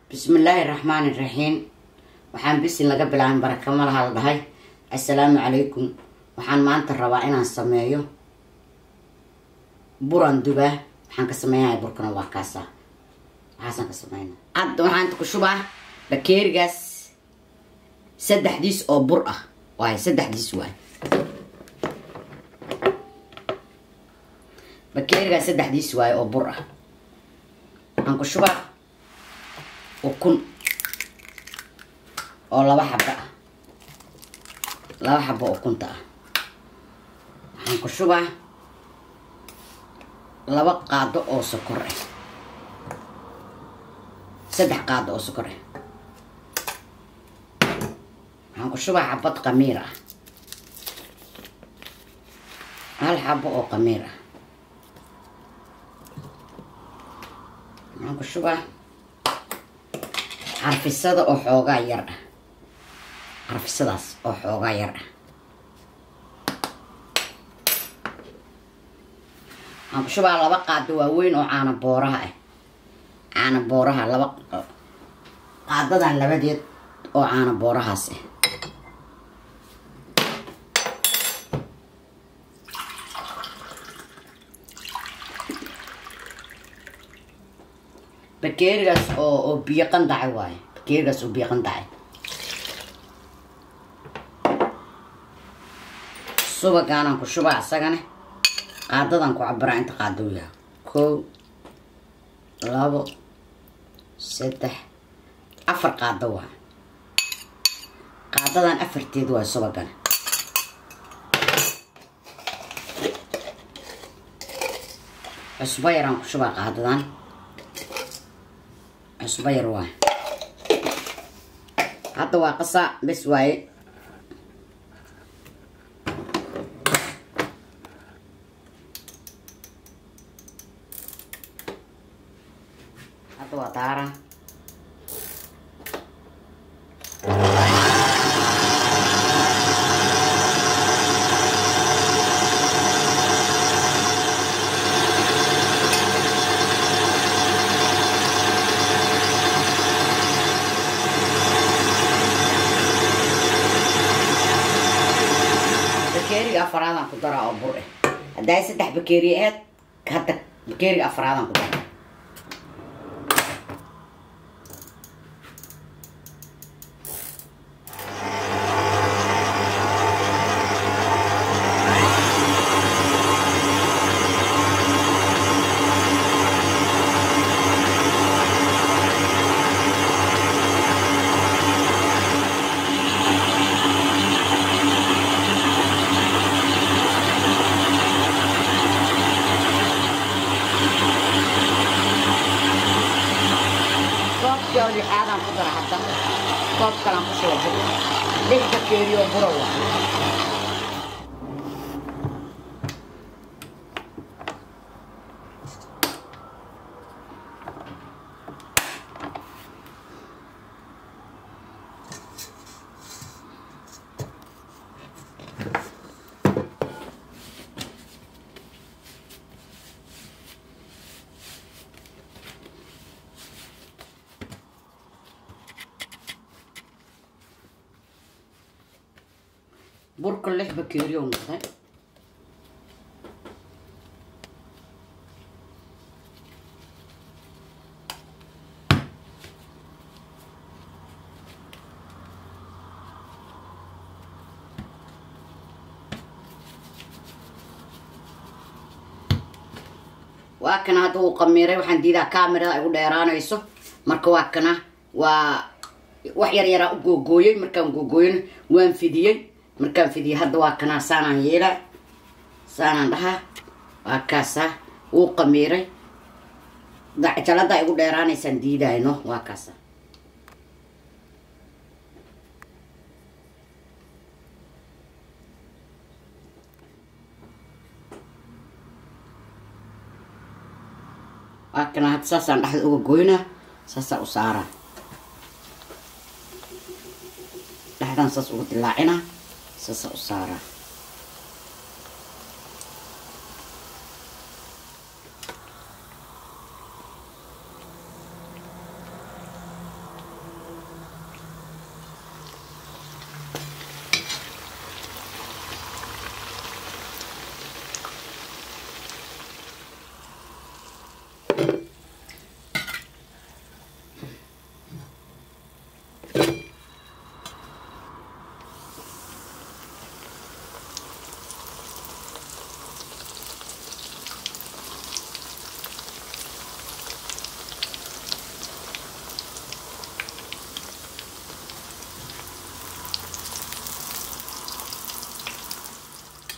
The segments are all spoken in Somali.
bismillaahi raxmaani raxiim waxaan bisin laga bilaabin baraka malaha la dhahay assalaamu calaykum waxaan maanta rabaa inaan sameeyo buran dubaa waxaan ka sameynaya burkana waa kaasa waxaasaan ka sameyna hadda waxaan ku shubaa bakeerigaas saddexdiis oo bur ah waay saddexdiis waay bakeerigaas saddexdiis waay oo bur ah waxaan ku shubaa ukun oo laba xabo ah laba xabo ukunta ah waxaan ku shubaa laba qaado oo sokor ah saddex qaado oo sokor ah waxaan ku shubaa xabad qamiir ah hal xabo oo qamiir ah waxaan ku shubaa carfisada oo xoogaa yar ah carfisadaas oo xoogaa yar ah waxaan ku shubaa laba qaado waaweyn oo caana booraha ah caana booraha laba qaadadan labadeed oo caana boorahaas ah bakeerigaas oo oo biyo qandacay waaye bakeerigaas oo biyo qandacay subagaanaan ku shubaa isagane qaadadan ku cabiraa inta qaadou yaha kow labo saddex afar qaado waa qaadadan afarteed waay subagane cusbo yaraan ku shubaa qaadadan cusbo yar waay hadda waa qasaa bes waaye hadda waa daara bakeeriga afaraadaan ku daraa oo bur eh haddaay saddex bakeeri aheed hadda bakeeriga afaraadaan ku daraa koobkii oo lixaadaan ku dara hadda koob kalaan ku shuba bur lix bakeeri oo bura waa burka lix bakeeri oo noqday waa kana hadda uu qamiiray waxaan diidaa kamerada igu dheeraanayso marka waa kana waa wax yar yaraa u googooyey markaan googooyana waan fidiyey markaan fidiyey hadda waa kanaa saanaan yeelaa saanaan dhahaa waa kaasa wuu qamiiray jalada igu dheeraanaysaan diidayno waa kaasa waa kana hadda saasaan dhexda uga goynaa saasaa u saaraa dhexdaan saas uga dilaacinaa saasaa u saaraa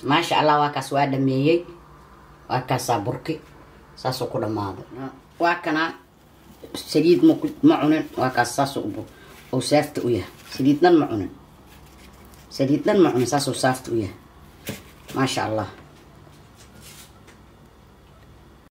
maasha allah waa kaas waa dhameeyey waa kaasaa burki saasuu ku dhammaaday waa kana saliid ma ku- ma cunin waa kaas saasuu u bu- uu saafta u yahay saliid dhan ma cunin saliid dhan ma cunin saasuu saafta u yahay maasha allah